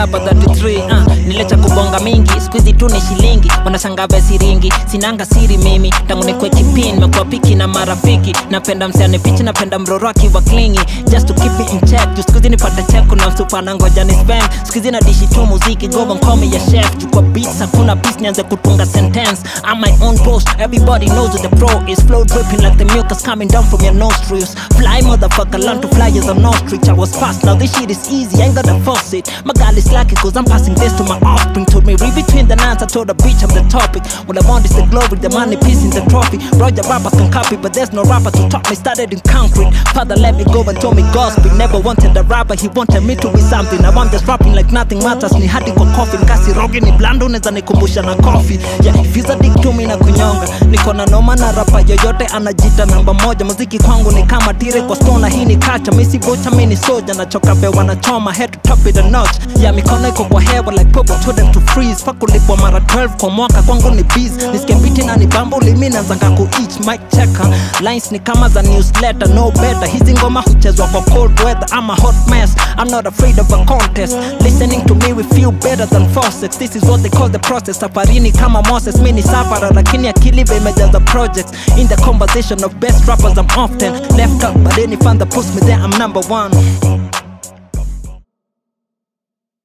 rapa 33 uh, nilecha kubonga mingi skuizi tu ni shilingi wanashanga siringi sinanga siri mimi tangu nikwe kipin mekuwa piki na marafiki napenda msiane pichi napenda mroro akiwa klingi just to keep me in check juu skuizi nipate check kuna msupa na ngoja ni spend skuizi na dishi tu muziki gova nkome ya chef juu kwa beats hakuna beats nianze kutunga sentence I'm my own boss everybody knows who the pro is flow dripping like the mucus coming down from your nostrils fly motherfucker learn to fly as an ostrich I was fast now this shit is easy I ain't gotta force it my girl is lucky cause I'm passing this to my offspring told me read between the lines I told the bitch I'm the topic what I want is the glory the money piece in the trophy Roger rappers can copy but there's no rapper to top me started in concrete father let me go and told me gospel never wanted a rapper he wanted me to be something I want this rapping like nothing matters ni hadi kwa coffin kasi rogi ni blando unaweza nikumbusha na coffee yeah if you's a dick to me na kunyonga niko na noma na rapa yoyote anajita namba moja muziki kwangu ni kama tire kwa stona hii ni kacha misi bocha mi ni soja nachoka bewa na choma head to top it a notch yeah mikono iko kwa hewa like popo told them to freeze fuck ulipwa mara 12 kwa mwaka kwangu ni bees nisikie biti na ni bambo limi nazanga ku each mic checker lines ni kama za newsletter no better hizi ngoma huchezwa kwa cold weather I'm a hot mess I'm not afraid of a contest listening to me we feel better than faucets this is what they call the process safarini kama Moses mi ni safara lakini akili be imejaza projects in the conversation of best rappers I'm often left out but any fan that puts me there I'm number one